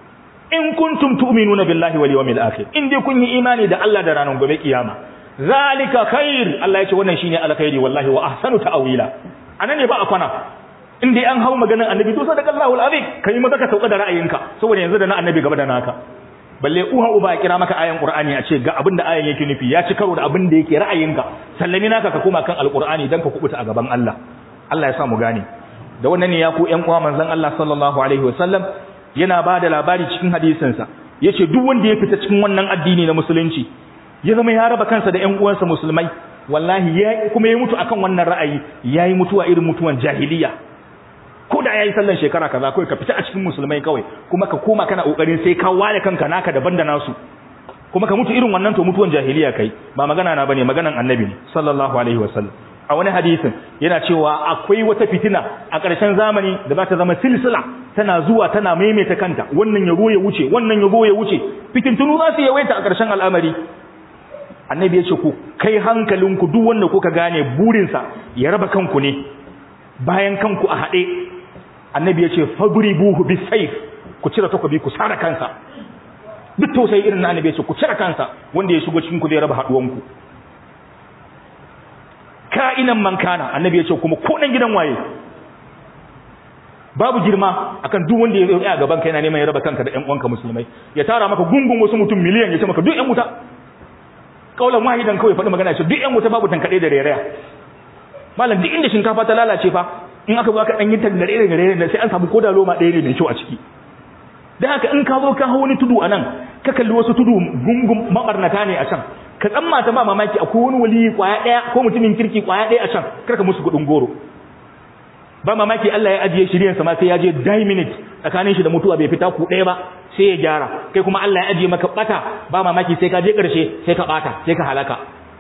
in kuntum tu'minuna billahi wal yawmil akhir in dai kun yi imani da Allah da ranar gobe kiyama zalika khair Allah ya ce wannan shine alkhairi wallahi wa ahsanu ta'wila anan ne ba a kwana in dai an hawo maganar annabi to sadaka Allahul azim kai maza ka sauka da ra'ayinka saboda yanzu da na annabi gaba da naka balle uha uba ya kira maka ayan qur'ani a ce ga abin da ayan yake nufi ya ci karo da abin da yake ra'ayinka sallami naka ka koma kan alqur'ani dan ka kubuta a gaban Allah Allah ya sa mu gane da wannan ne ya ku ƴan uwa manzon Allah sallallahu alaihi wasallam yana ba da labari cikin hadisinsa yace duk wanda ya fita cikin wannan addini na musulunci ya zama ya raba kansa da ƴan uwansa musulmai wallahi ya kuma ya mutu akan wannan ra'ayi yayi mutuwa irin mutuwan jahiliya ko da yayi sallan shekara kaza kai ka fita a cikin musulmai kawai kuma ka koma kana kokarin sai ka ware kanka naka daban da nasu kuma ka mutu irin wannan to mutuwan jahiliya kai ba magana na bane maganan annabi ne sallallahu alaihi wasallam a wani hadisin yana cewa akwai wata fitina a ƙarshen zamani da za ta zama silsila tana zuwa tana maimaita kanta wannan ya ya wuce wannan ya ya wuce fitintunu za su yawaita a ƙarshen al'amari annabi ya ce ku kai hankalinku duk wanda kuka gane burinsa ya raba kanku ne bayan kanku a haɗe annabi ya ce fadribuhu bisayf ku cire takobi ku sara kansa duk tausayi irin na annabi ya ce ku cire kansa wanda ya shigo cikin ku zai raba haɗuwanku ka'inan man kana annabi ya ce kuma ko dan gidan waye babu girma akan duk wanda ya yi a gaban ka yana neman ya raba kanka da ƴan uwanka musulmai ya tara maka gungun wasu mutum miliyan ya ce maka duk ƴan wuta kaulan wahidan kawai faɗi magana ce duk ƴan wuta babu tankade da reraya malam duk inda shinkafa ta lalace fa in aka zo aka dan yi tangare da rere da sai an samu koda loma ɗaya ne mai kyau a ciki dan haka in ka zo ka hawo wani tudu anan ka kalli wasu tudu gungun mabarnata ne a can ka tsammata ba mamaki akwai wani wali kwaya daya ko mutumin kirki kwaya daya a can karka musu kudin goro ba mamaki Allah ya ajiye shiryen sa ma sai ya je die minute tsakanin shi da mutuwa bai fita ku daya ba sai ya gyara kai kuma Allah ya ajiye maka bata ba mamaki sai ka je karshe sai ka bata sai ka halaka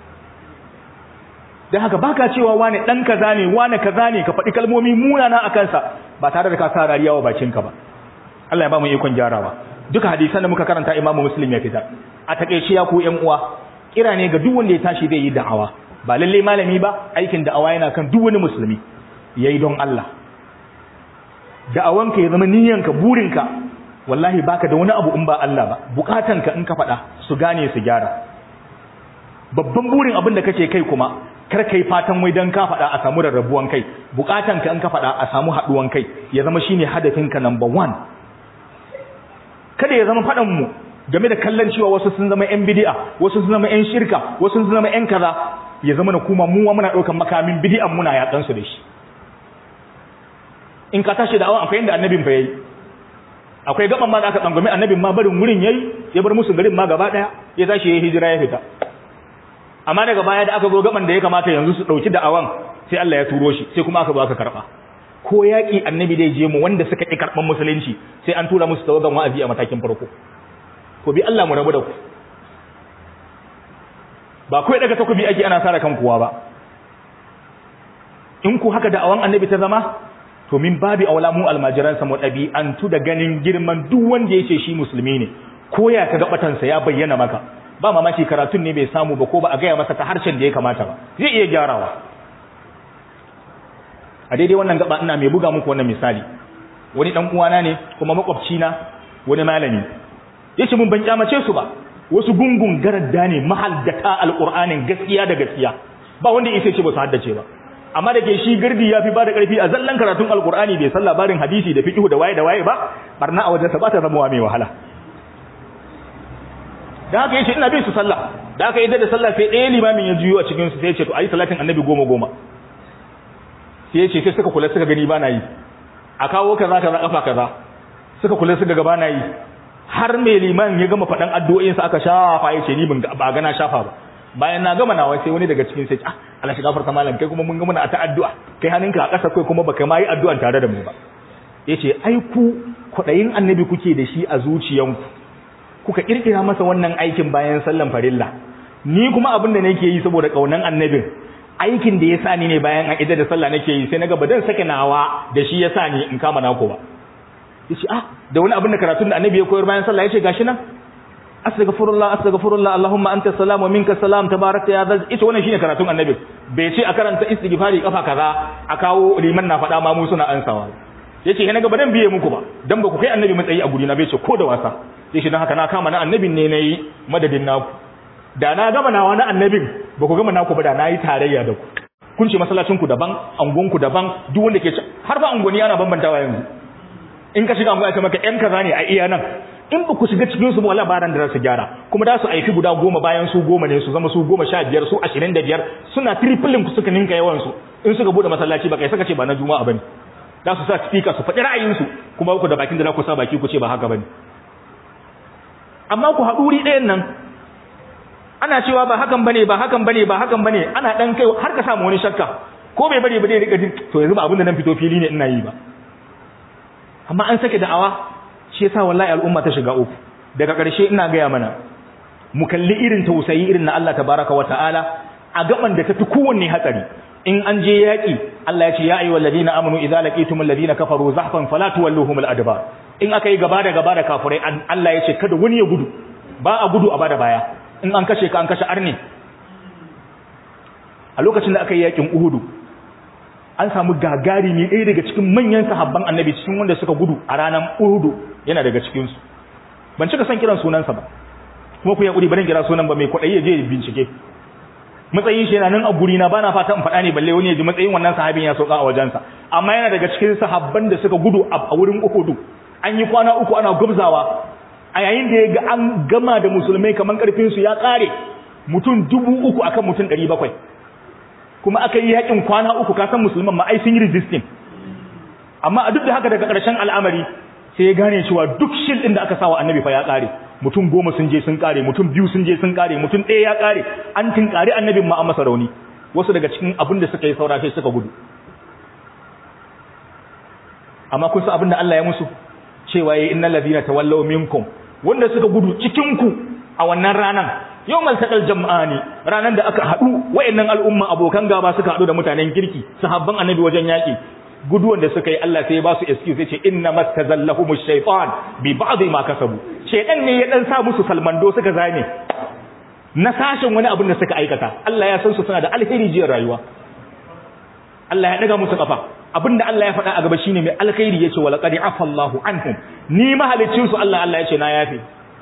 dan haka baka cewa wane dan kaza ne wane kaza ne ka faɗi kalmomi munana a kansa ba tare da ka sa rariya wa bakinka ba Allah ya ba mu ikon gyarawa duka hadisan da muka karanta Imam Muslim ya fitar a takeice ya ku ƴan uwa kira ne ga duk wanda ya tashi zai yi da'awa ba lalle malami ba aikin da'awa yana kan duk wani musulmi yayi don Allah da'awanka ya zama niyyanka burinka wallahi baka da wani abu in ba Allah ba bukatanka in ka faɗa su gane su gyara babban burin abin da kake kai kuma kar kai fatan wai dan ka faɗa a samu rarrabuwan kai bukatanka in ka faɗa a samu haɗuwan kai ya zama shine hadafinka number one kada ya zama faɗan mu game da kallon cewa wasu sun zama yan bid'a wasu sun zama yan shirka wasu sun zama yan kaza ya zama na kuma mu muna daukan makamin bid'an muna yakan su da shi in ka tashi da awan akwai inda annabin fa yayi akwai gaban ma da aka tsangwame annabin ma barin wurin yayi ya bar musu garin ma gaba daya ya tashi yayi hijira ya fita amma daga baya da aka zo gaban da ya kamata yanzu su dauki da awan sai Allah ya turo shi sai kuma aka zo aka karba ko yaki annabi dai je mu wanda suka ki karban musulunci sai an tura musu tawagan wa'azi a matakin farko ko bi Allah mu rabu da ku ba kai daga takobi ake ana sara kan kuwa ba in ku haka da awan annabi ta zama to min babi aula mu almajiran sa mu dabi'antu da ganin girman duk wanda yace shi musulmi ne ko ya ka gabatan sa ya bayyana maka ba mamaki karatun ne bai samu ba ko ba a gaya masa ta harshen da ya kamata ba zai iya gyarawa a daidai wannan gaba ina mai buga muku wannan misali wani dan uwana ne kuma makwabci na wani malami yace mun ban kyamace su ba wasu gungun garadda ne mahaddata alqur'anin gaskiya da gaskiya ba wanda yake ce ba su haddace ba amma da ke shi gardi ya fi ba da ƙarfi a zallan karatun alqur'ani bai san labarin hadisi da fiqh da waye da waye ba barna a wajen sa ba ta zama mai wahala da haka yace ina bin su sallah da haka idan da sallah sai ɗaya limamin ya juyo a cikin su sai ya ce to ayi salatin annabi goma goma sai ya ce sai suka kula suka gani ba na yi a kawo kaza kaza kafa kaza suka kula suka ga ba na yi har mai liman ya gama faɗan addu'o'insa aka shafa ya ce ni ba gana shafa ba bayan na gama nawa sai wani daga cikin sai ah Allah shi gafarta malam kai kuma mun gama na ta addu'a kai hannunka a ƙasa kai kuma baka ma yi addu'an tare da mu ba yace ai ku kwaɗayin annabi kuke da shi a zuciyanku kuka kirkira masa wannan aikin bayan sallan farilla ni kuma abin da nake yi saboda kaunan annabin aikin da ya sa ni ne bayan an da sallah nake yi sai naga ba dan sake nawa da shi ya sa ni in kama nako ba yace ah da wani abin da karatun da annabi ya koyar bayan sallah yace gashi nan astaghfirullah astaghfirullah allahumma anta salam wa minka salam tabarakta ya zal ita wannan shine karatun annabi bai ce a karanta istighfari kafa kaza a kawo liman na faɗa ma mu suna ansawa yace he naga ba dan biye muku ba dan ba ku kai annabi matsayi a guri na bai ce ko da wasa sai shi don haka na kama na annabin ne na yi madadin naku da na gama nawa na annabin ba ku gama naku ba da na yi tarayya da ku kun ce masallacinku daban angonku daban duk wanda ke har ba angoni ana bambantawa yanzu in ka shiga angon ya maka yan kaza ne a iya nan in ba ku shiga cikin su ba wala baran da za su gyara kuma da su aiki guda goma bayan su goma ne su zama su goma sha biyar su ashirin da biyar suna tripling ku suka ninka yawan su in suka bude masallaci ba kai saka ce ba na juma'a bane za su sa speaker su faɗi ra'ayinsu kuma ku da bakin da za ku sa baki ku ce ba haka bane amma ku haɗu wuri ɗayan nan ana cewa ba hakan bane ba hakan bane ba hakan bane ana dan kai har ka samu wani shakka ko bai bari ba dai rika jin to yanzu ba abin da nan fito fili ne ina yi ba amma an sake da'awa shi yasa wallahi al'umma ta shiga uku daga ƙarshe ina gaya mana mu kalli irin tausayi irin na Allah tabaraka wa ta'ala a gaban da tafi kowanne hatsari in an je yaƙi Allah ya ce ya ayyuhal ladina amanu idza laqitumul ladina kafaru zahfan fala tuwalluhumul adbar in aka yi gaba da gaba da kafirai Allah ya ce kada wani ya gudu ba a gudu a bada baya in an kashe ka an kashe arne a lokacin da aka yi yakin uhudu an samu gagari ne ɗaya daga cikin manyan sahabban annabi cikin wanda suka gudu a ranar uhudu yana daga cikinsu ban cika son kiran sunansa ba kuma ku yaƙuri barin kira sunan ba mai kwaɗayi ya je bincike matsayin shi yana nan a guri na bana fata in faɗa ne balle wani ya ji matsayin wannan sahabin ya sauka a wajensa amma yana daga cikin sahabban da suka gudu a wurin uhudu an yi kwana uku ana gubzawa a yayin da ya ga an gama da musulmai kamar karfinsu ya ƙare mutum dubu uku akan mutum ɗari bakwai kuma aka yi yakin kwana uku kasan musulman ma ai sun yi resisting amma a duk da haka daga ƙarshen al'amari sai ya gane cewa duk shil ɗin da aka sawa annabi fa ya ƙare mutum goma sun je sun ƙare mutum biyu sun je sun ƙare mutum ɗaya ya ƙare an tinkari annabin ma an masa rauni wasu daga cikin abin da suka yi saura sai suka gudu amma kun san abin da Allah ya musu cewa yayi innal ladina tawallaw minkum wanda suka gudu cikin ku a wannan ranan yawmal taqal jam'ani ranan da aka hadu wayannan al'umma abokan gaba suka hadu da mutanen kirki sahabban annabi wajen yaki guduwan da suka yi Allah sai ya ba su excuse yace inna mastazallahumush shaytan bi ba'd ma kasabu shedan ne ya dan sa musu salmando suka zame na sashin wani abin da suka aikata Allah ya san su suna da alheri jiyar rayuwa Allah ya daga musu kafa abinda Allah ya faɗa a gaba shine mai alkhairi yace wala qad afallahu anhum ni mahalicin su Allah Allah yace na yafi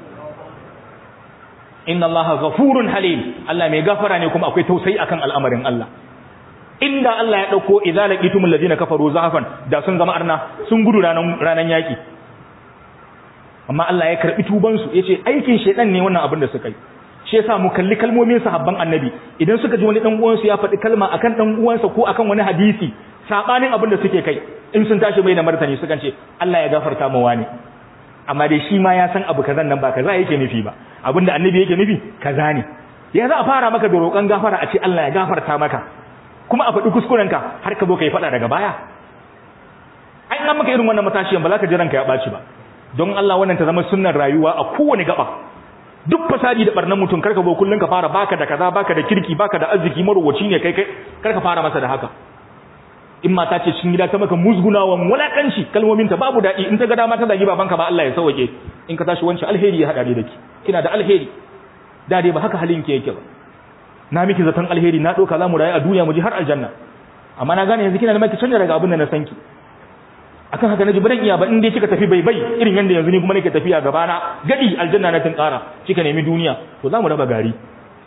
inna allaha ghafurun halim Allah mai gafara ne kuma akwai tausayi akan al'amarin Allah inda Allah ya dauko idza laqitumul ladina kafaru zahafan da sun zama arna sun gudu ranan ranan yaki amma Allah ya karbi tuban su yace aikin shedan ne wannan abin da suka yi shi yasa mu kalli kalmomin sahabban annabi idan suka ji wani dan uwansu ya faɗi kalma akan dan uwansa ko akan wani hadisi sabanin abin da suke kai in sun tashi mai da martani sukan ce Allah ya gafarta mu wani amma dai shi ma ya san abu kazan nan ba kaza yake nufi ba abinda annabi yake nufi kaza ne ya za a fara maka da roƙon gafara a ce Allah ya gafarta maka kuma a faɗi kuskurenka har ka zo ka yi faɗa daga baya an an maka irin wannan matashiyan ba za ka ji ranka ya ɓaci ba don Allah wannan ta zama sunnar rayuwa a kowane gaba duk fasadi da barnan mutum karka zo kullun ka fara baka da kaza baka da kirki baka da arziki marowaci ne kai kai karka fara masa da haka in mata ce cikin gida ta maka musgunawan wulakanci kalmomin ta babu daɗi in ta ga dama ta zagi babanka ba Allah ya sauke in ka tashi wancan alheri ya hada da ki kina da alheri da dai ba haka halin ki yake ba na miki zaton alheri na doka zamu rayu a duniya mu ji har aljanna amma na gane yanzu kina da maki canja daga abin da na sanki akan haka naji baran iya ba in dai kika tafi bai bai irin yanda yanzu ni kuma nake tafiya gaba na gadi aljanna na tun kara kika nemi duniya to zamu raba gari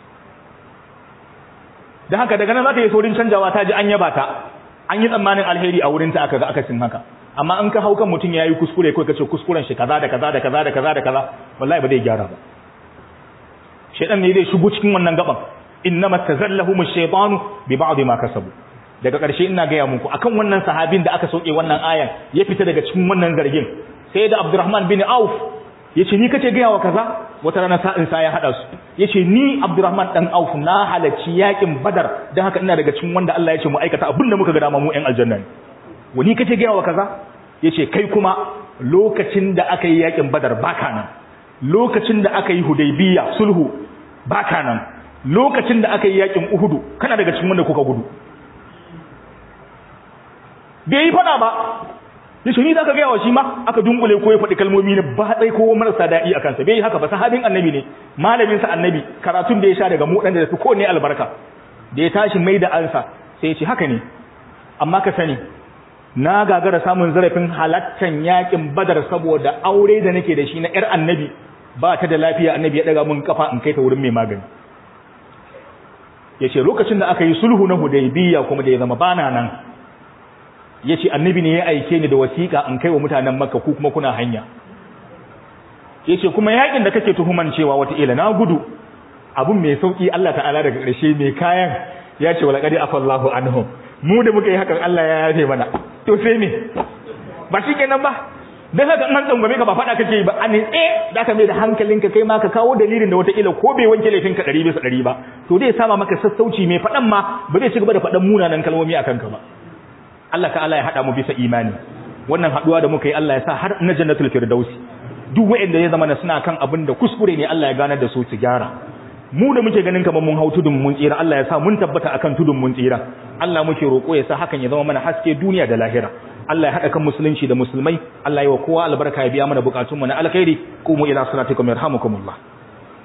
dan haka daga nan za ta yi saurin canjawa ta ji an yaba ta an yi tsammanin alheri a wurin ta aka ga akasin haka amma an ka hau kan mutum yayi kuskure kai kace kuskuren shi kaza da kaza da kaza da kaza da kaza wallahi ba zai gyara ba shedan ne zai shigo cikin wannan gaban innama tazallahum ash-shaytanu bi ba'd ma kasabu daga ƙarshe ina gaya muku akan wannan sahabin da aka sauke wannan ayan ya fita daga cikin wannan zargin sai da Abdurrahman bin Auf yace ni kace gaya wa kaza wata rana sa'in sa ya hada su yace ni Abdurrahman dan Auf na halacci yakin Badar dan haka ina daga cikin wanda Allah yace mu aikata abinda muka ga dama mu ƴan aljanna ne wani kace gaya wa kaza yace kai kuma lokacin da aka yi yakin Badar baka nan lokacin da aka yi Hudaybiya sulhu baka nan lokacin da aka yi yakin Uhudu kana daga cikin wanda kuka gudu bai yi fada ba ya shi ni za ka gaya wa shi ma aka dunkule ko ya faɗi kalmomi na ba ɗai ko marasa daɗi a kansa bai yi haka ba sahabin annabi ne malaminsa annabi karatun da ya sha daga mu ɗan da fi ko ne albarka da ya tashi mai da ansa sai ya ce haka ne amma ka sani na gagara samun zarafin halattan yakin badar saboda aure da nake da shi na yar annabi ba ta da lafiya annabi ya daga mun kafa in kai ta wurin mai magani yace lokacin da aka yi sulhu na hudaybiya kuma da ya zama bana nan yace annabi ne ya aike ni da wasiƙa in kai wa mutanen makka ku kuma kuna hanya yace kuma yakin da kake tuhuman cewa wata ila na gudu abun mai sauki Allah ta'ala daga ƙarshe mai kayan ya ce wala qad afallahu anhum mu da muka yi hakan Allah ya yafe mana to sai me ba shi kenan ba dan haka an tsangwame ka ba fada kake yi ba an tse da ka mai da hankalinka kai ma ka kawo dalilin da wata ila ko bai wanke laifin ka 100 bisa 100 ba to zai sama maka sassauci mai fadan ma ba zai ci gaba da fadan munanan kalmomi akan ka ba Allah ta'ala ya hada mu bisa imani wannan haduwa da muka yi Allah ya sa har na jannatul firdausi duk wanda ya zama na suna kan abin da kuskure ne Allah ya ganar da su su gyara mu da muke ganin kamar mun hau tudun mun tsira Allah ya sa mun tabbata akan tudun mun tsira Allah muke roƙo ya sa hakan ya zama mana haske duniya da lahira Allah ya haɗa kan musulunci da musulmai Allah ya wa kowa albarka ya biya mana bukatunmu na alkhairi qumu ila salatikum yarhamukumullah